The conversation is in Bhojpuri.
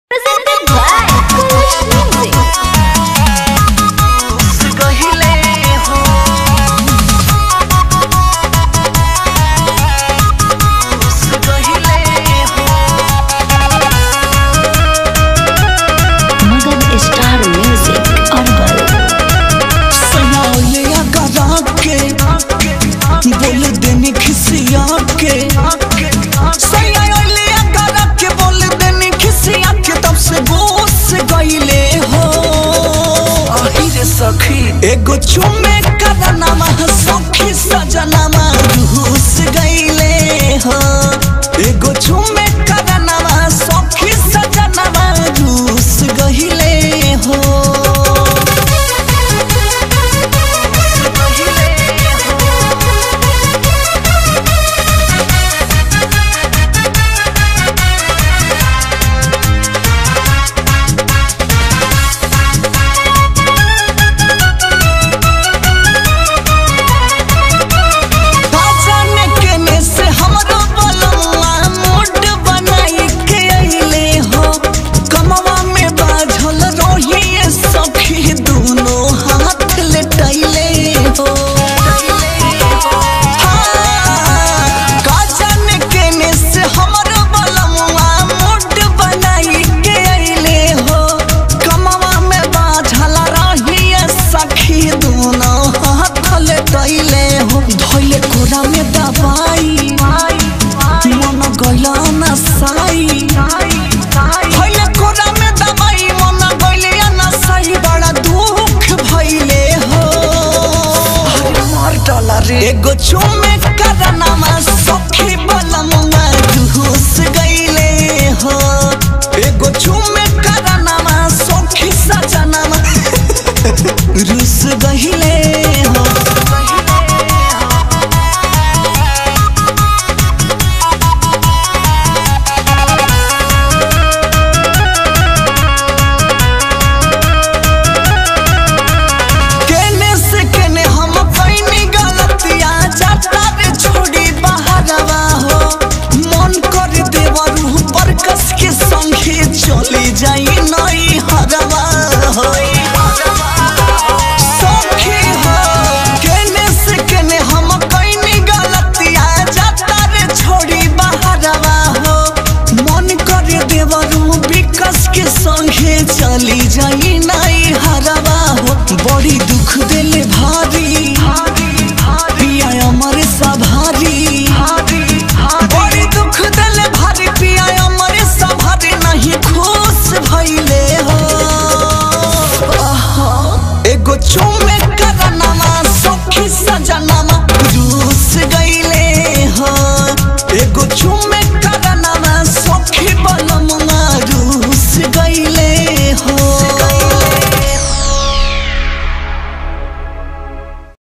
Presented by Kush Music. Magan Star Music Arbal. सनालिया करा के बोल देने खिसिया के सनालिया करा के बोल देने खिसिया के तब से गोस गईले हो आहिरे सखी एगो चुमे करनामा सखी सजनामा घुस गईले हो एगो चुमे करनामा सखी सजनामा घुस गईले हो जाने केने से हमरो बलवा मोट बनाई के अइले हो कमवा में बाझल रही सखी दोनों हाथ लेटैले हो हाँ, का जाने केने से हमरो बलवा मोट बनाई के अइले हो कमवा में बाझल रही सखी दोनों हाथ लेटैले हो धैले कोरा में दबाई मन गइला ना साई धैले कोरा में दबाई मन गइले ना साई बड़ा दुख भइले हो मार डाला रे एगो चुमे करनामा सखी बलमुआ घुस गइले हो एगो चुमे करनामा सखी सजनामा रुस गइले हो केने से केने हम कईनी गलतिया जाता रे छोड़ी बहरवा हो मन कर देवरू पर कस के संगे चली जाई नई हरवा हो सखी हो केने से केने हम कईनी गलतिया जाता रे छोड़ी बहरवा हो मन कर देवरू विकस के संगे चली जाई नई हरवा हो बड़ी दुख दिल भारी पिया अमर सभारी बड़ी दुख दिल भारी पिया अमर सभारी नहीं खुश भइले हो आहा, एगो चुमे करनामा सखी सजनामा